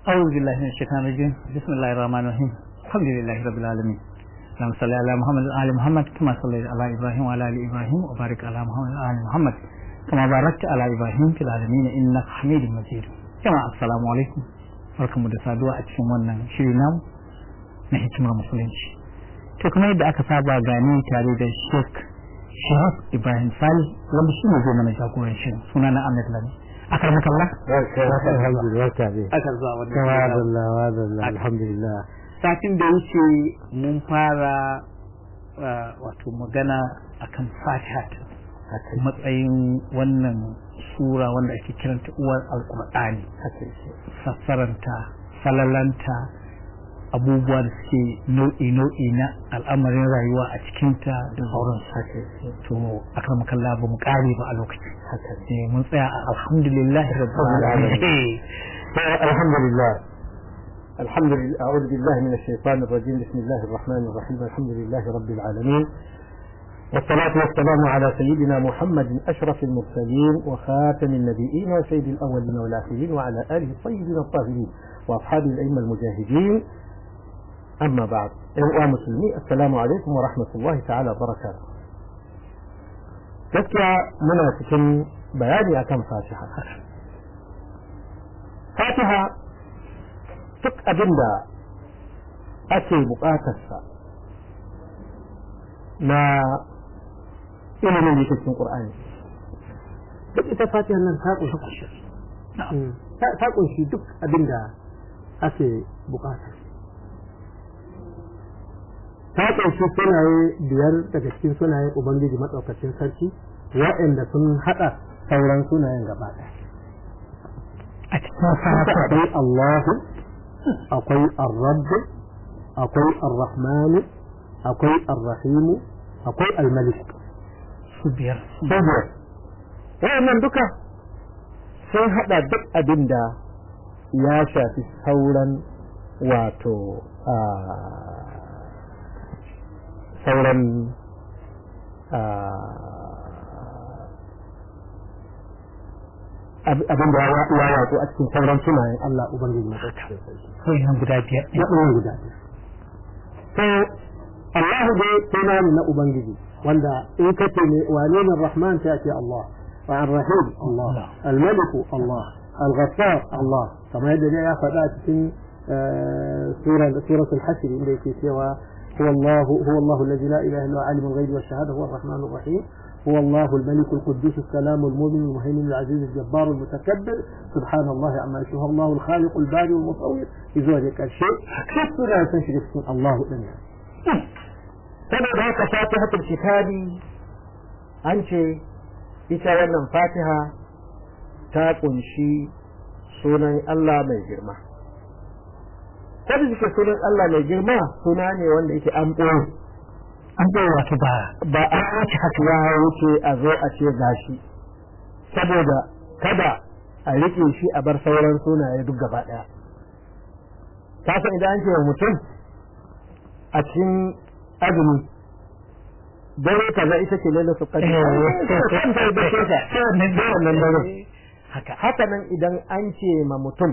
أعوذ بالله من الشيطان الرجيم بسم الله الرحمن الرحيم الحمد لله رب العالمين اللهم صل على محمد وآل محمد كما صليت على إبراهيم وعلى آل إبراهيم وبارك على محمد وآل محمد كما باركت على إبراهيم في العالمين إنك حميد مجيد جماعة السلام عليكم barkamu da saduwa a cikin wannan shiri namu na hikimar musulunci to kuma yadda aka saba gani tare da Sheikh Shahab Ibrahim Sali wanda shi ne zai mana jagoran shirin suna na Ahmed Lami akar makalla aka zuwa wannan alhamdulillah satin da wuce mun fara wato magana akan fatiha matsayin wannan sura wanda ake kiranta uwar alkur'ani sassaranta falalanta abubuwa da suke nau'i-nau'i na al'amarin rayuwa a cikinta da sauran sake to akan makalla ba mu kare ba a lokaci mun tsaya a alhamdulillah alhamdulillah الحمد لله أعوذ بالله من الشيطان الرجيم بسم الله الرحمن الرحيم الحمد لله رب العالمين والصلاة والسلام على سيدنا محمد أشرف المرسلين وخاتم النبيين وسيد الأولين والآخرين وعلى آله الطيبين الطاهرين وأصحاب الأئمة المجاهدين أما بعد أيها المسلمين السلام عليكم ورحمة الله تعالى وبركاته gaskiya muna cikin bayani akan fatiha fatiha duk abin da ake bukatarsa na ilimin da cikin Qur'ani duk ita fatihar nan ta kunshi ta kunshi duk abin da ake bukata ta kunshi sunaye biyar daga cikin sunayen ubangiji maɗaukacin sarki waɗanda sun haɗa sauran sunayen gaba ɗaya a cikin fatiha akwai Allahu akwai Ar-Rabb akwai Ar-Rahman akwai Ar-Rahim akwai Al-Malik su biyar biyar wayannan duka sun hada duk abin da ya shafi sauran wato sauran abin da ya wato a cikin sauran sunayen Allah Ubangiji na ɗaukar sarki. wayannan guda biyar Na ɗaya guda biyar. To, Allahu dai suna ne na Ubangiji wanda in ka ce ne wane ne Rahman ta ce Allah, wa Ar-Rahim Allah, Al-Maliku Allah, Al-Ghaffar Allah, kamar yadda ya faɗa cikin suratul Hashr inda yake cewa هو الله هو الله الذي لا اله الا هو عالم الغيب والشهاده هو الرحمن الرحيم هو الله الملك القدوس السلام المؤمن المهيمن العزيز الجبار المتكبر سبحان الله عما يشاء الله الخالق الباري المصور في ذلك الشيء كيف لا تنشرك اسم الله دنيا saboda haka fatihatul kitabi an ce ita wannan fatiha ta kunshi sunan Allah mai girma kada suke sunan Allah mai girma suna ne wanda yake an ɓoye an bai wato ba ba a wuce haka ya wuce a zo a ce gashi saboda kada a rike shi a bar sauran sunaye duk gaba ɗaya ka san idan an ce wa mutum a cikin azumi dare kaza ita ce lalle qadr haka haka nan idan an ce ma mutum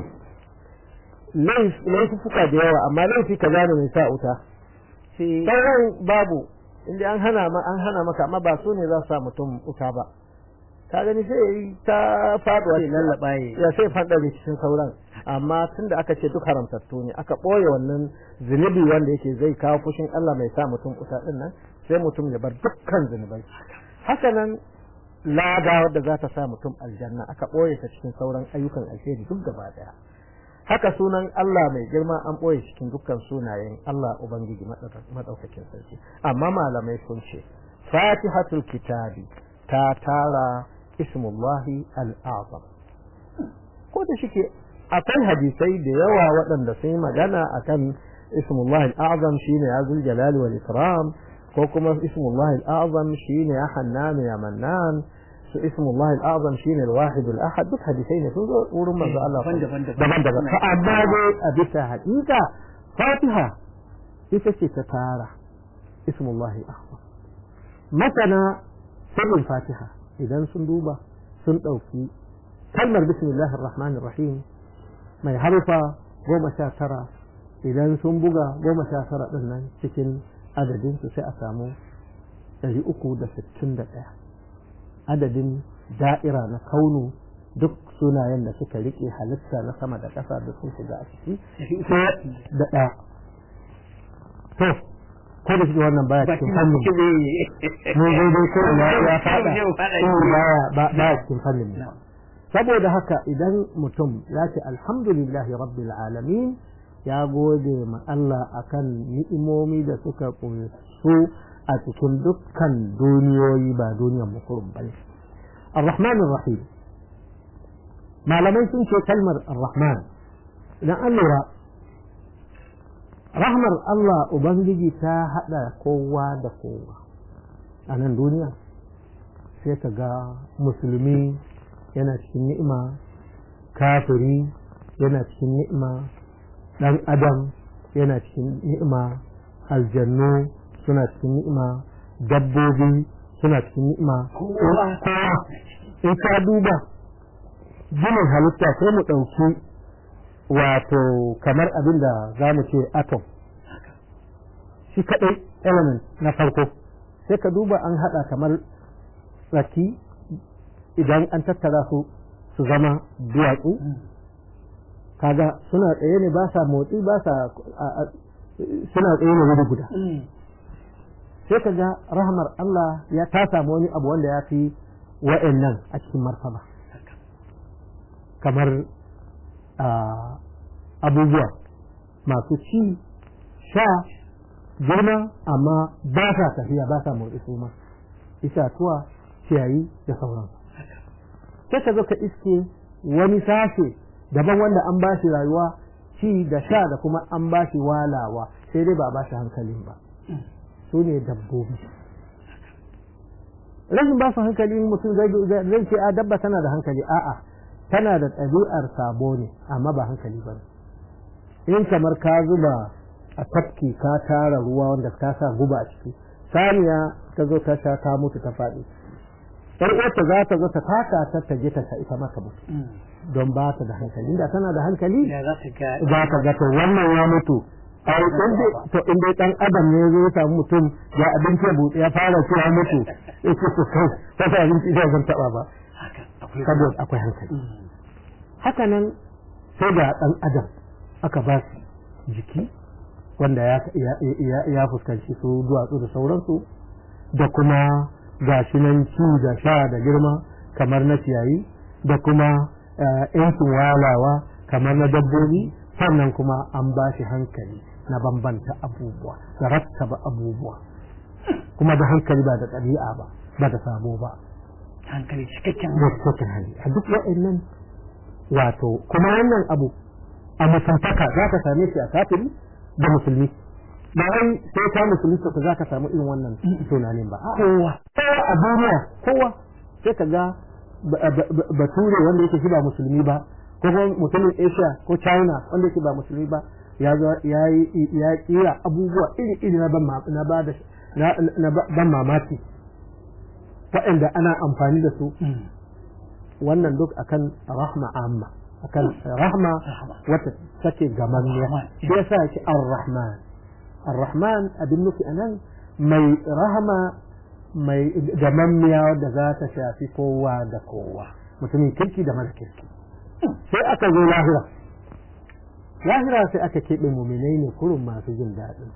laifuka da yawa amma laifi kaza ne mai sa wuta sauran babu inda an hana ma an hana maka amma ba su ne za su sa mutum wuta ba ka gani sai yayi ta faduwa sai lallaba ya sai fada da cikin sauran amma tunda aka ce duk haramtattu ne aka boye wannan zunubi wanda yake zai kawo fushin Allah mai sa mutum wuta din nan sai mutum ya bar dukkan zunubai haka nan lada wadda za ta sa mutum aljanna aka boye ta cikin sauran ayyukan alheri duk gaba daya haka sunan Allah mai girma an ɓoye cikin dukkan sunayen Allah Ubangiji maɗaukakin sarki amma malamai sun ce fatihatul kitabi ta tara ismullahi al'azam ko da shike akwai hadisai da yawa waɗanda sun yi magana akan ismullahi al'azam shine ya zul jalali wal ikram ko kuma ismullahi al'azam shine ya hannan ya mannan su ismullahi al'azam shine al-wahid al-ahad duk hadisai ne sun zo wurin manzo Allah daban-daban fa amma dai a bisa haƙiƙa Fatiha ita ce ta tara ismullahi al-azam masana sirrin Fatiha idan sun duba sun ɗauki kalmar bismillahir rahmanir rahim mai harfa goma sha tara idan sun buga goma sha tara ɗin nan cikin adadin su sai a samu ɗari uku da sittin da ɗaya adadin da'ira na kaunu duk sunayen da suka riƙe halitta na sama da ƙasa da sun shiga a ciki da ɗaya to ko da shi wannan baya cikin fannin ne dai dai ko ina ya fada baya ba cikin fannin ne saboda haka idan mutum ya ce alhamdulillahi rabbil alamin ya gode ma Allah akan ni'imomi da suka kunsu a cikin dukkan duniyoyi ba duniyar mukurum bane ar-rahman ar-rahim malamai sun ce kalmar ar-rahman idan an lura rahmar Allah ubangiji ta hada kowa da kowa a nan duniya sai ka ga musulmi yana cikin ni'ima kafiri yana cikin ni'ima dan adam yana cikin ni'ima aljannu suna cikin ni'ima dabbobi suna cikin ni'ima in ka duba ginin halitta sai mu ɗauki wato kamar abin da za mu ce atom shi kaɗai element na farko sai ka duba an haɗa kamar tsaki idan an tattara su su zama duwatsu kaga suna tsaye ne ba sa motsi ba sa suna tsaye ne wuri guda sai ka ga rahmar Allah ya ta samu wani abu wanda ya fi wa'annan a cikin martaba kamar abubuwa masu ci sha girma amma ba sa tafiya ba sa motsi su ma itatuwa ciyayi da sauransu sai ka zo ka iske wani sashe daban wanda an ba shi rayuwa ci da sha da kuma an ba shi walawa sai dai ba ba shi hankalin ba su ne dabbobi rashin ba su hankali mutum zai ce a dabba tana da hankali a'a tana da ɗabi'ar sabo ne amma ba hankali ba in kamar ka zuba a tafki ka tara ruwa wanda ka sa guba a ciki saniya ta zo ta sha ta mutu ta faɗi yar uwarta za ta zo ta taka ta ta je ta sa ita maka mutu don ba ta da hankali inda tana da hankali za ta ga to wannan ya mutu ai in to in dai dan adam ne zai samu mutum ya abinci ya buɗe ya fara cewa mutu yake to kai ta ta abinci da zan taba ba saboda akwai hankali haka nan sai da dan adam aka ba shi jiki wanda ya fuskanci su duwatsu da sauransu da kuma gashi nan ci da sha da girma kamar na ciyayi da kuma yancin walawa kamar na dabbobi sannan kuma an ba shi hankali na bambanta abubuwa da rattaba abubuwa kuma da hankali ba da ɗabi'a ba ba da sabo ba hankali cikakken cikakken hali a duk wa'annan wato kuma wannan abu a mutuntaka za ka same shi a kafiri da musulmi ba wai sai ka musulmi ka za ka samu irin wannan tunanin ba kowa kowa a duniya kowa sai ka ga bature wanda yake shi ba musulmi ba ko kuma mutumin asia ko china wanda yake ba musulmi ba ya ya kira abubuwa iri iri na ban na ban mamaki waɗanda ana amfani da su wannan duk akan rahma amma akan rahma wata take gamanniya shi yasa yake ar-rahman ar-rahman abin nufi anan mai rahama mai gamanniya da za ta shafi kowa da kowa mutumin kirki da mara kirki sai aka zo lahira lahira sai aka keɓe muminai ne kurun masu jin daɗin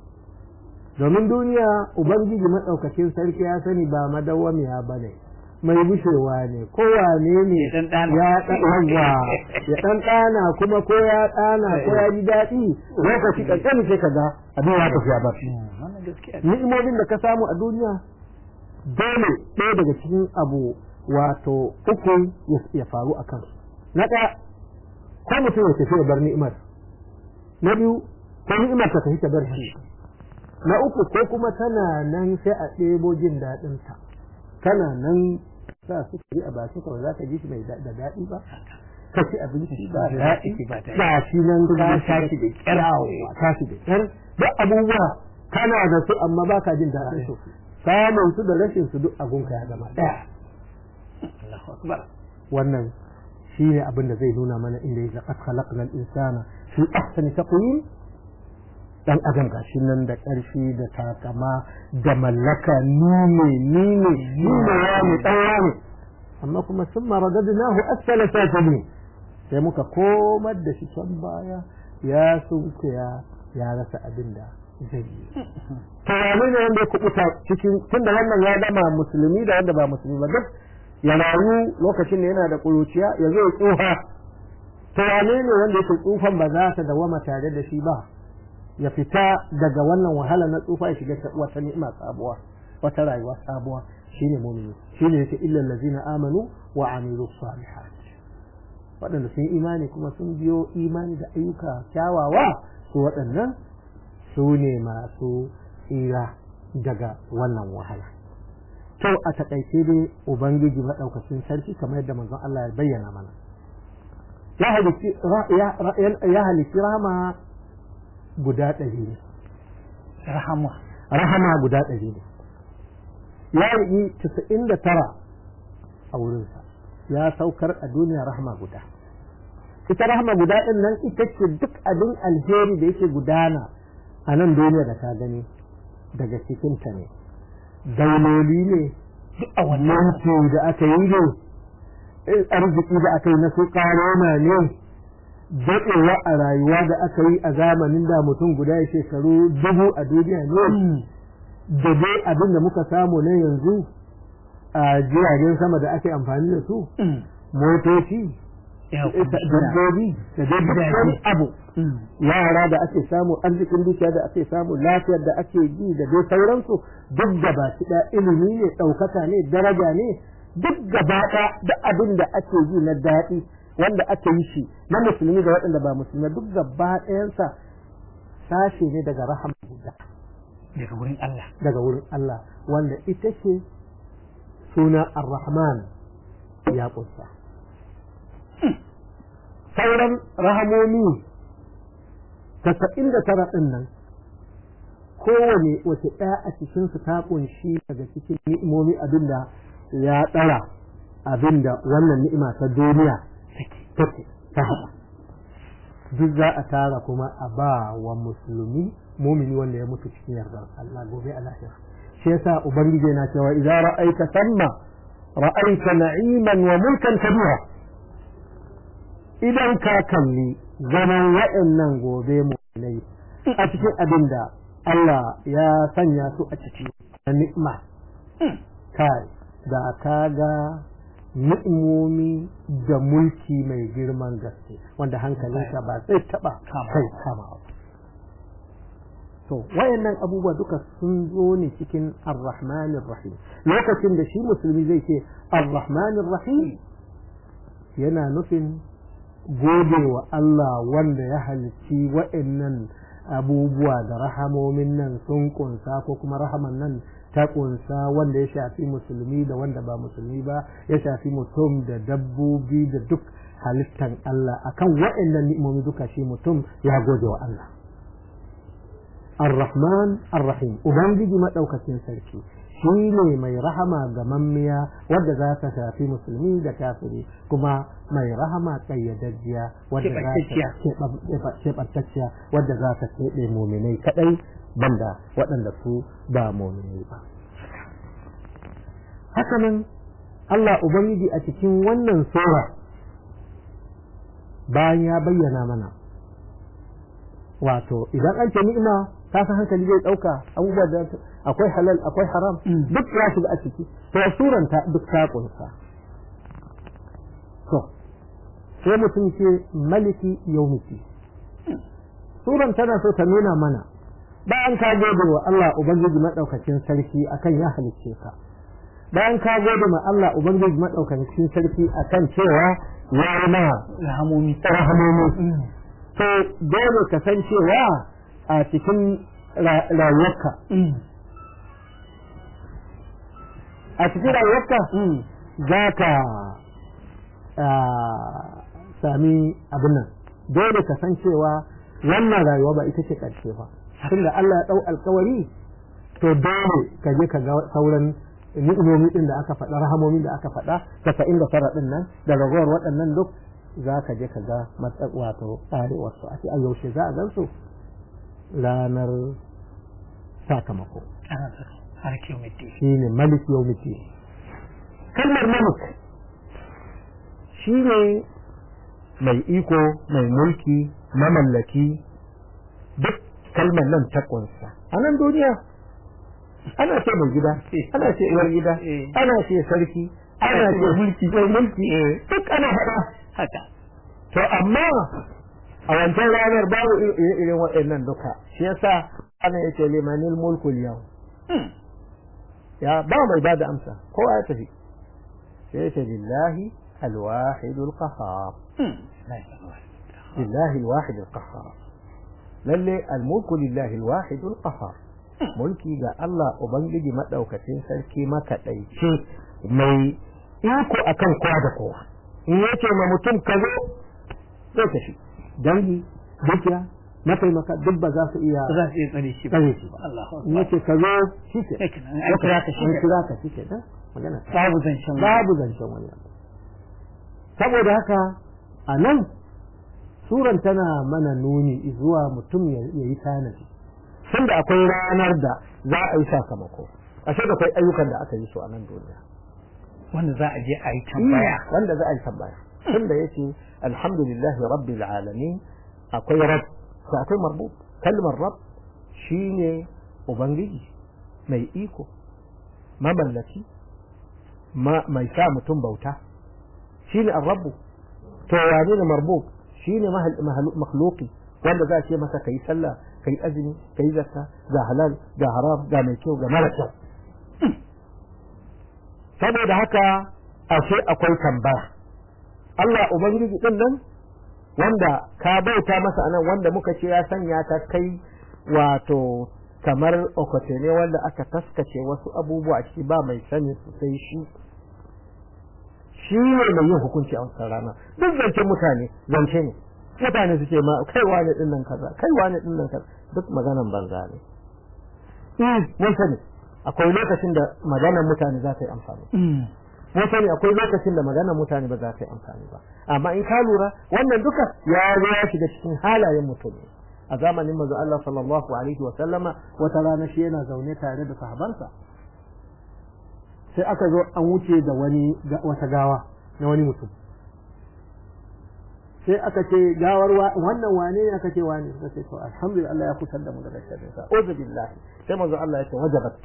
domin duniya ubangiji maɗaukacin sarki ya sani ba madawwamiya ba ne mai bushewa ne kowane ne ya ɗanɗana ya ɗanɗana kuma ko ya ɗana ko ya ji daɗi lokaci ƙanƙani sai ka ga abin ya tafiya ba ni'imomin da ka samu a duniya dole ɗaya daga cikin abu wato uku ya faru a kansu na ɗaya ko mutum ya tafi ya bar ni'imar na biyu ko ni'imar ta tafi ta bar shi na uku ko kuma tana nan sai a ɗebo jin daɗinta tana nan sa su yi a baki kawai za ka ji shi mai da daɗi ba ka ci abinci ba daɗi ba shi nan ka tashi da ƙyar tashi da ƙyar duk abubuwa kana da su amma ba ka jin daɗin su samun su da rashin su duk abunka ya zama ɗaya wannan shi ne abin da zai nuna mana inda ya zaƙa khalaqnal insana fi ahsani taqwim dan adam gashi nan da ƙarfi da takama da mallaka ni ne ni ne ni ne ya mu dan ne amma kuma sun maradadnahu asfala safilin sai muka komar da shi can baya ya sunkuya ya rasa abin da zai yi to wane ne wanda ya kubuta cikin tunda wannan ya gama musulmi da wanda ba musulmi ba duk ya rayu lokacin da yana da kuruciya ya zo ya tsufa to wane ne wanda yake tsufan ba za ta dawama tare da shi ba ya fita daga wannan wahala na tsufa ya shiga wata ni'ima sabuwa wata rayuwa sabuwa shine mu'mini shine yake illal ladzina amanu wa amilus salihat waɗanda sun imani kuma sun biyo imani da ayyuka kyawawa su waɗannan su ne masu tsira daga wannan wahala to a takaice dai ubangiji maɗaukacin sarki kamar yadda manzon Allah ya bayyana mana ya halitti rama guda ɗari ne rahama rahama guda ɗari ne ya yi casa'in da tara a wurinsa ya saukar a duniya rahama guda ita rahama guda ɗin nan ita ce duk abin alheri da yake gudana a nan duniya da ka gani daga cikinta ne dauloli ne duk a wannan da aka yi ne arziki da aka yi na su ƙarona ne daɗewa a rayuwa da aka yi a zamanin da mutum guda ya shekaru dubu a duniya ne da dai abin da muka samu na yanzu a jiragen sama da ake amfani da su motoci dabbobi da dai abu yara da ake samu arzikin dukiya da ake samu lafiyar da ake ji da dai sauransu duk gaba ɗaya ilimi ne ɗaukaka ne daraja ne duk gaba da abin da ake ji na daɗi wanda ake yi shi na musulmi da waɗanda ba musulmi duk gaba ɗayansa sashe ne daga rahama guda daga wurin Allah daga wurin Allah wanda ita ce suna ar-rahman ya ƙunsa sauran rahamomi tasa'in da tara ɗin nan kowane wace ɗaya a cikinsu ta ƙunshi daga cikin ni'imomi abinda ya ɗara abinda wannan ni'ima ta duniya take ta haɗa duk za a tara kuma a ba wa musulmi mumini wanda ya mutu cikin yardar Allah gobe a lahira shi yasa ubangiji yana cewa idza ra'aita samma ra'aita na'iman wa mulkan kabira idan ka kalli zaman waɗannan gobe mu'minai a cikin abin da Allah ya sanya su a ciki na ni'ima kai da ka ga ni'imomi da mulki mai girman gaske wanda hankalinka ba zai taba kai kama ba to wayannan abubuwa duka sun zo ne cikin ar-rahmanir rahim lokacin da shi musulmi zai ce ar-rahmanir rahim yana nufin gode wa Allah wanda ya halicci wayannan abubuwa da rahamomin nan sun kunsa ko kuma rahaman nan ta kunsa wanda ya shafi musulmi da wanda ba musulmi ba ya shafi mutum da dabbobi da duk halittan Allah akan waɗannan ni'imomi duka shi mutum ya gode wa Allah Ar-Rahman Ar-Rahim Ubangiji madaukakin sarki shi ne mai rahama ga mammiya wadda za ta shafi musulmi da kafiri kuma mai rahama kayyadajjiya wadda za ta keɓantacciya wadda za ta keɓe muminai kaɗai banda waɗanda su ba muminai ba hakanan Allah Ubangiji a cikin wannan sura bayan ya bayyana mana wato idan an ce ni'ima ka san hankali zai ɗauka abubuwa da akwai halal akwai haram duk ya shiga a ciki to suran ta duk ta kunsa to sai mutum ce maliki yaumiti suran tana so ta nuna mana bayan ka gode wa Allah ubangiji madaukakin sarki akan ya halicce ka bayan ka gode ma Allah ubangiji madaukakin sarki akan cewa ya yi ma rahamomi rahamomi to dole ka san cewa a cikin rayuwarka a cikin rayuwarka za ka sami abin nan dole ka san cewa wannan rayuwa ba ita ce ƙarshe ba tunda Allah ya ɗau alkawari to dole ka je ka ga sauran ni'imomi din da aka faɗa rahamomin da aka faɗa casa'in da tara din nan da ragowar waɗannan duk za ka je ka ga matsa wato tsarewar su a ce a yaushe za a gan su ranar sakamako har kiyomiti shi ne malik yawmiti kalmar malik shi ne mai iko mai mulki mamallaki duk kalmar nan ta kunsa a nan duniya ana ce mai gida ana ce uwar gida ana ce sarki ana ce mulki mai mulki duk ana faɗa haka to amma a wancan ranar babu irin waɗannan duka shi yasa ana yace limanil mulku yau ya ba mai ba da amsa kowa ya tafi sai yace lillahi alwahidul qahhar lillahi alwahidul qahhar lalle almulku lillahi alwahidul qahhar mulki ga Allah ubangiji madaukakin sarki makaɗaice mai iko akan kowa da kowa in yace ma mutum ka zo zai tafi dangi dukiya mataimaka duk ba za su iya za su iya tsare shi ba tsare shi ba Allahu in yace ka zo shi ke Sai kenan, an kira ka shi an ke. kira ka shi ke da magana ta. babu zancen babu zancen wani abu saboda haka a nan suran tana mana nuni zuwa mutum ya ya yi tanadi tunda akwai ranar da za a yi sakamako ashe da akwai ayyukan da aka yi su a nan duniya wanda za a je a yi tambaya wanda za a yi tambaya tunda yace alhamdulillahi rabbil alamin akwai rab sai akwai marbu kalmar rab shine ubangiji mai iko mamallaki ma mai sa mutum bauta shine ar-rabbu to wane ne marbub shine makhluqi wanda za a ce masa kai sallah kai azumi kai zakka ga halal ga haram ga mai kyau ga mara kyau saboda haka ashe akwai tambaya Allah ubangiji din nan wanda ka bauta masa anan wanda muka ce ya sanya ta kai wato kamar okote ne wanda aka taskace wasu abubuwa a ciki ba mai sani su sai shi shi ne mai yin hukunci a wancan rana duk zancen mutane zance ne mutane su ce ma kai wane din nan kaza kai wane din nan kaza duk maganan banza ne eh mun sani akwai lokacin da maganar mutane za ta yi amfani mun sani akwai lokacin da maganar mutane ba za ta yi amfani ba amma in ka lura wannan duka ya zo ya shiga cikin halayen mutum a zamanin manzo Allah sallallahu alaihi wa sallama wata rana shi yana zaune tare da sahabansa sai aka zo an wuce da wani wata gawa na wani mutum sai aka ce gawar wannan wane ne aka ce wane suka ce to alhamdulillah Allah ya kusa da mu daga sharrin sa uzu billahi sai manzo Allah ya ce wajabat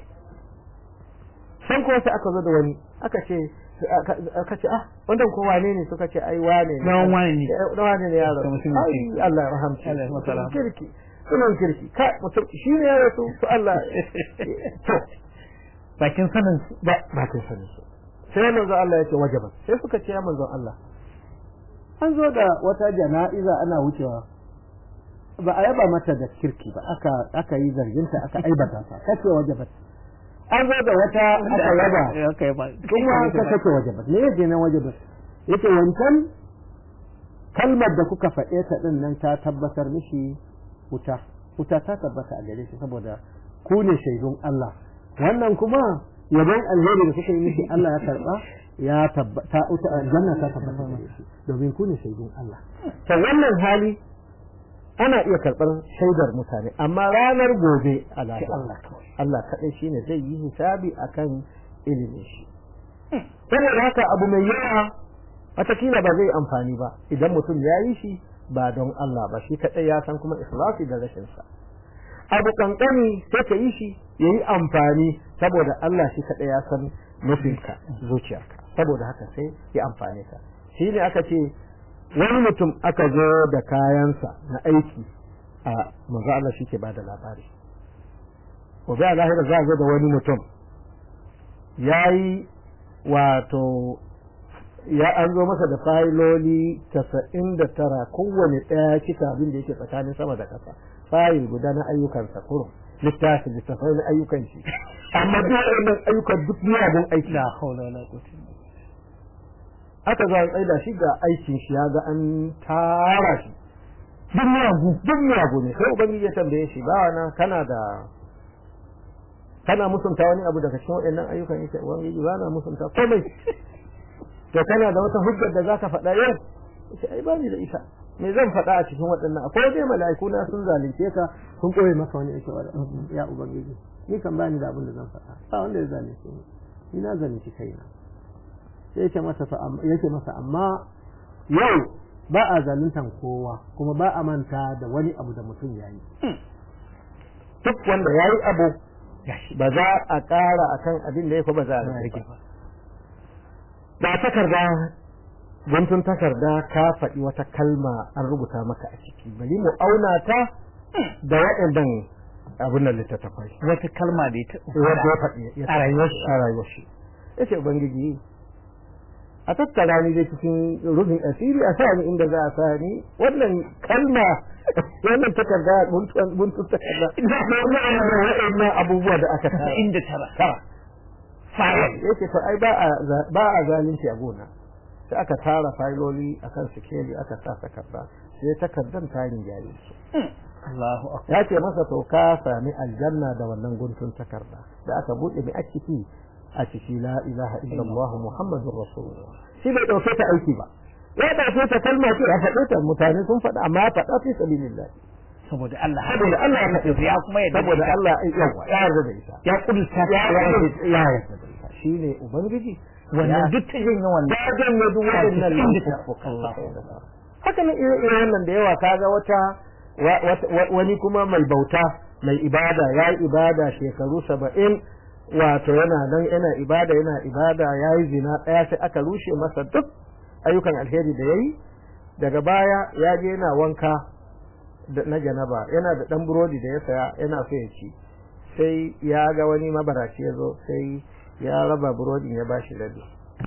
sai ko sai aka zo da wani aka ce aka ce ah wannan ko wane ne suka ce ai wane ne dan wane ne dan wane ne yaro Ka mutum ai kirki. Allah ya rahamshi Allah ya masa rahama. kirki sunan kirki ka mutum shi ne ya rasu to Allah to bakin sanin su ba ba kai sani su sai manzo Allah ya ce wajabat sai suka ce ya manzo Allah an zo da wata jana'iza ana wucewa ba a yaba mata da kirki ba aka aka yi zarginta aka aibata ta kace wajabat an zo da wata aka yaba aka yaba kuma aka kace wajabat ne yake nan wajabat yace wancan kalmar da kuka faɗe ta din nan ta tabbatar mishi wuta wuta ta tabbata a gare shi saboda ku ne shaidun Allah wannan kuma yabon alheri da kuka yi mishi Allah ya karba ya tabbata wuta aljanna ta tabbata gare shi domin ku ne shaidun Allah to wannan hali ana iya karɓar shaidar mutane amma ranar gobe a lahira Allah kawai Allah kaɗai shi ne zai yi hisabi akan ilimin shi saboda haka abu mai yawa watakila ba zai amfani ba idan mutum ya yi shi ba don Allah ba shi kaɗai ya san kuma ikhlasi da rashin sa abu kankani sai ka yi shi ya yi amfani saboda Allah shi kaɗai ya san nufinka zuciyarka saboda haka sai ya amfane ka shi ne aka ce wani mutum aka zo da kayansa na aiki a manzo Allah shi ke ba da labari gobe a lahira za a zo da wani mutum ya yi wato ya an zo masa da fayiloli casa'in da tara kowane ɗaya cika abin da yake tsakanin sama da ƙasa fayil guda na ayyukansa kurum littafin littafai na ayyukan shi amma duk wannan ayyukan duk miyagun aiki la haula wala quwwata illa aka zo an tsaida shi ga aikin shi ya ga an tara shi duk miyagu duk miyagu ne sai ubangiji ya tambaye shi ba na kana da kana musunta wani abu daga cikin waɗannan ayyukan yake ubangiji ba na musunta komai to kana da wata hujjar da zaka faɗa yau yace ai ba ni da ita me zan faɗa a cikin waɗannan akwai dai mala'iku na sun zalunce ka sun koye maka wani yake ya ubangiji ni kan ba ni da abin da zan faɗa ba wanda ya zalunce ni ni na zalunci kaina sai yake masa yake masa amma yau ba a zaluntan kowa kuma ba a manta da wani abu da mutum ya yi duk wanda ya yi abu ba za a ƙara akan abin da ya ba za a rage ba ba takarda guntun takarda ka faɗi wata kalma an rubuta maka a ciki bari mu auna ta da waɗannan abin da littattafai wata kalma da ita wanda ya faɗi a rayuwar shi a rayuwar shi yace ubangiji a tattara ni dai cikin rufin asiri a sa ni inda za a sa ni wannan kalma wannan takarda guntun takarda wannan abubuwa da aka tara inda tara tara yake to ai ba a ba a zalunci a gona sai aka tara failoli akan sikeli aka sa takarda sai takardan ta yin jari su Allahu akbar ya ce masa to ka sami aljanna da wannan guntun takarda da aka bude mai a ciki a ciki la ilaha illallah muhammadur rasulullah shi bai dauke ta aiki ba ya dauke ta kalma ce a faɗe ta mutane sun faɗa amma ya faɗa fi sabilillah saboda Allah saboda Allah ya faɗe ya kuma yadda saboda Allah yawa ya yarda da ita ya kudurta ya yarda ya yarda da ita shine ubangiji wannan duk ta janye wannan ya janye duk waɗannan haka ne irin wannan da yawa kaga wata wani kuma mai bauta mai ibada ya yi ibada shekaru saba'in wato yana nan yana ibada yana ibada ya yi zina ɗaya sai aka rushe masa duk ayyukan alheri da ya yi daga baya ya je yana wanka na janaba yana da ɗan burodi da ya saya yana so ya ci sai ya ga wani mabaraci ya zo sai ya raba burodin ya bashi rabi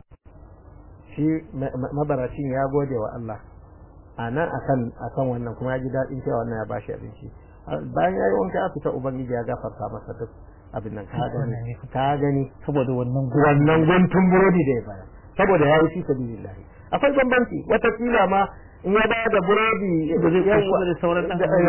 shi mabaracin ya gode wa Allah a nan akan akan wannan kuma ya ji daɗin cewa wannan ya bashi abinci bayan ya yi wanka ya fita ubangiji ya gafarta masa duk abin nan ka gani ka gani saboda wannan wannan guntun burodi da ya bayar saboda ya yi fi sabilillah akwai bambanci wata kila ma in ya bayar da burodi da sauran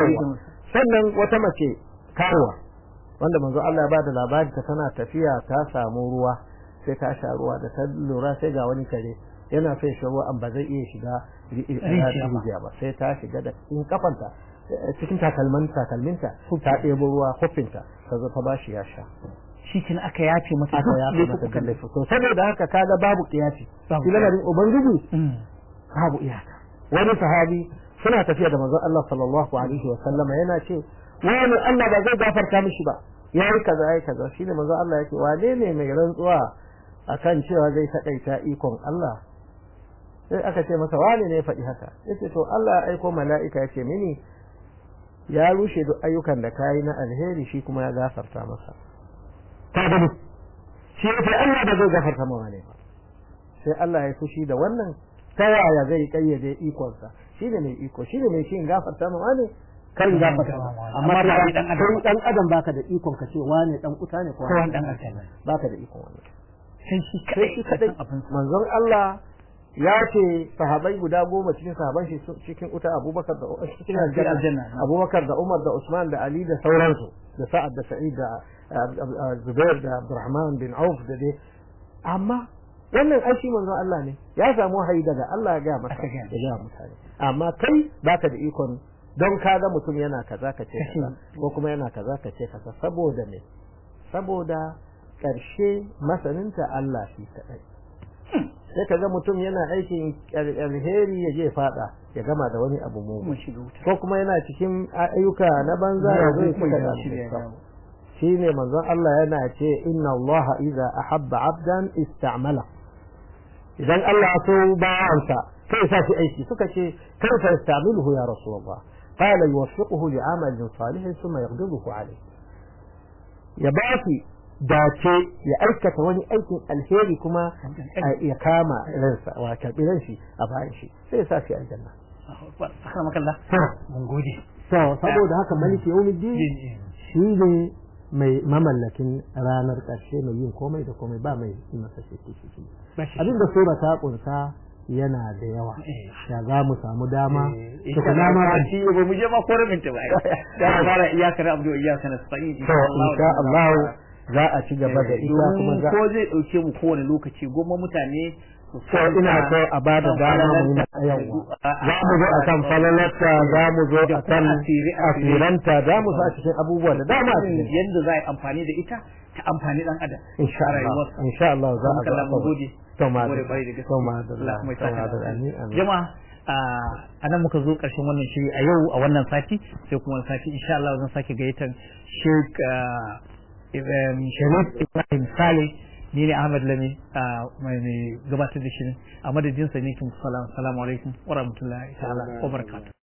sannan wata mace karuwa wanda manzo Allah ya bada labari ta tana tafiya ta samu ruwa sai ta sha ruwa da ta lura sai ga wani kare yana sai shi ruwa ba zai iya shiga rijiya ba sai ta shiga da cikin kafanta cikin takalman takalminta ta ɗebo ruwa kofinta ta zo ta bashi ya sha shi kin aka yace masa aka yace masa kalle to saboda haka kaga babu kiyasi shi lamarin ubangiji babu iyaka wani sahabi suna tafiya da manzon Allah sallallahu alaihi wa sallama yana ce wani Allah ba zai gafarta mishi ba yayi kaza yayi kaza shine manzon Allah yake wane ne mai rantsuwa akan cewa zai takaita ikon Allah sai aka ce masa wane ne ya faɗi haka yace to Allah ya aiko mala'ika ya ce mini ya rushe duk ayyukan da kayi na alheri shi kuma ya gafarta masa ta gani shi ya ce Allah ba zai gafarta ma wane ba sai Allah ya fushi da wannan ta yaya zai kayyade ikonsa shi ne mai iko shi ne mai shi gafarta ma wane kan gafarta amma kai dan adam baka da ikon ka ce wane dan uta ne ko wani dan aljanna baka da ikon wannan sai shi sai shi kadai manzon Allah ya ce sahabai guda goma cikin sahaban shi cikin uta Abubakar da cikin aljanna Abubakar da Umar da Usman da Ali da sauransu da Sa'ad da Sa'id da Zubair da Abdurrahman bin Auf da dai amma wannan ai shi manzon Allah ne ya samu wahayi daga Allah ya ga masa ya ga mutane amma kai baka da ikon don kaga mutum yana kaza ka ce kaza ko kuma yana kaza ka ce kaza saboda me saboda karshe masaninta Allah shi kadai sai kaga mutum yana aikin alheri ya je fada ya gama da wani abu mu ko kuma yana cikin ayyuka na banza ya zo ya saka shi ne manzon Allah yana ce inna Allah idza ahabba abdan istamala idan Allah ya so bawansa sai sa shi aiki suka ce kaifa yastamiluhu ya rasulullah qala yuwaffiquhu li'amalin salih thumma yaghdibuhu alayh ya baki dace ya aikata wani aikin alheri kuma ya kama ransa wa karbi ranshi a bayan shi sai ya sa shi aljanna akramakallah mun gode to saboda haka maliki yawmiddin shi ne mai mamallakin ranar ƙarshe mai yin komai da komai ba mai yi masa shi abin da sura ta kunsa yana da yawa ya za mu samu dama tukuna ma ba shi ba mu je ma ko rabin ta ba ya fara iyakar abdu iyakar nasta'in insha Allah za a ci gaba da ita kuma za ko zai dauke mu kowane lokaci goma mutane so ina so a ba da dama mu yi yawa za mu zo a kan falalarta za mu zo a kan asiranta za mu sa cikin abubuwa da dama yadda za a yi amfani da ita ta amfani dan adam insha Allah insha Allah za a ga mu gode to ma gode bai da to ma da Allah kuma ya saka da amin jama'a a nan muka zo ƙarshen wannan shiri a yau a wannan sati sai kuma sati insha Allah zan sake gayyatar Sheikh Sharif Ibrahim Saleh ni ne Ahmad Lami mai gabatar da shirin a madadin sa ne kin salamu alaikum wa rahmatullahi ta'ala wa barakatuh